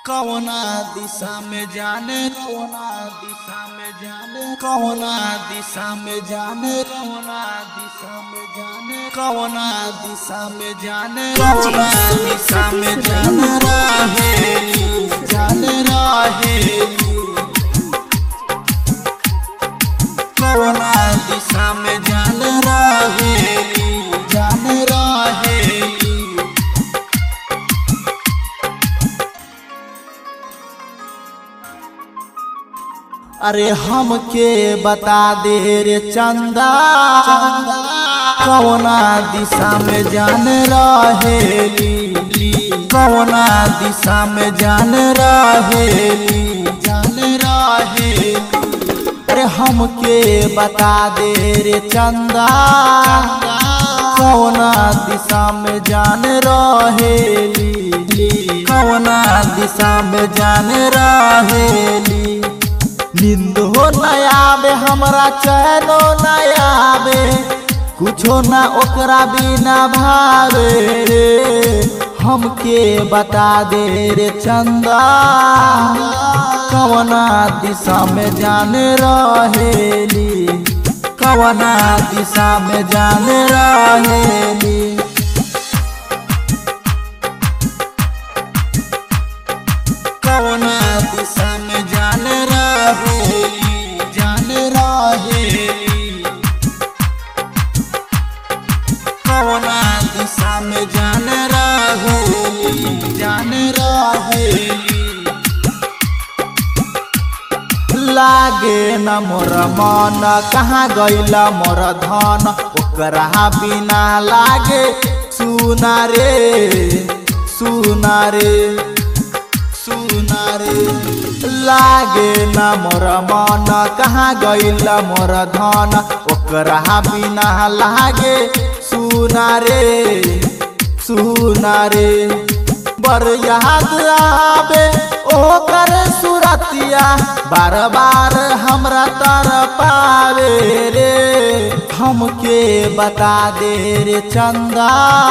कौना दिशा में जाने कौना दिशा में जाने कौना दिशा में जाने कौना दिशा में जाने कौना दिशा में जाने कौना दिशा में जाने रहेली जाने रहेली कौना दिशा में जाने रहेली जाने रहेली अरे हमके बता दे रे चंदा कौना दिशा में जान रहेली कौना दिशा में जान रहेली जान रहेली अरे हमके बता दे रे चंदा कौना दिशा में जान रहेली कौना दिशा में जान रहेली नींद हो न आवे हमरा चैनो न आवे कुछो ना ओकरा बिना भावे रे हमके बता दे रे चंदा कवना दिशा में जान रहेली कवना दिशा में जान रहेली कवना दिशा में जान रहेली जान रहेली कवना दिशा में जान रहेली जान रहेली लागे न मोर मन कहाँ गैला मोर धन ओकरा बिना लागे सुना रे सुना रे सुना रे लागे न मोर मन कहाँ गैल मोर धन ओकरा बिना लागे सुना रे सुना रे बर याद आवे ओकर सुरतिया बार बार हमरा तर पावे रे हमके बता दे रे चंदा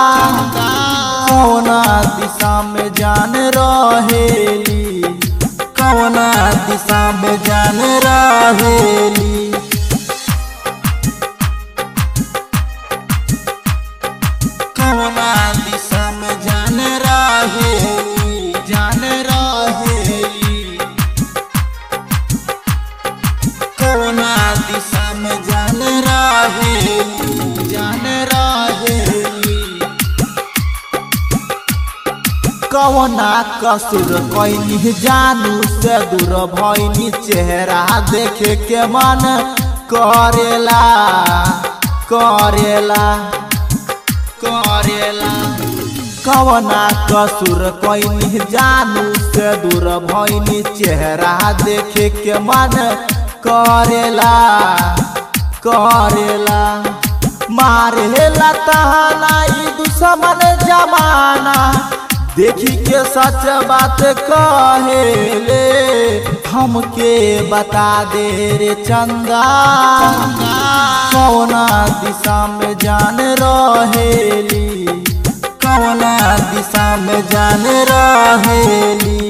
कौना दिशा में जान रहेली कौना दिशा में जान रहेली कौना दिशा में जान रहेली जान रहेली कौना दिशा में जान रहेली जान रहेली कवना कसुर कैनी जानू से दूर भैनी चेहरा देखे के मन करेला करेला करेला कवना कसुर कैनी जानू से दूर भैनी चेहरा देखे के मन करेला करेला मारेला तहाना ई दुश्मन जमाना देखी के सच बात कहेले हमके बता दे रे चंदा कौना दिशा में जान रहेली कौना दिशा में जान रहेली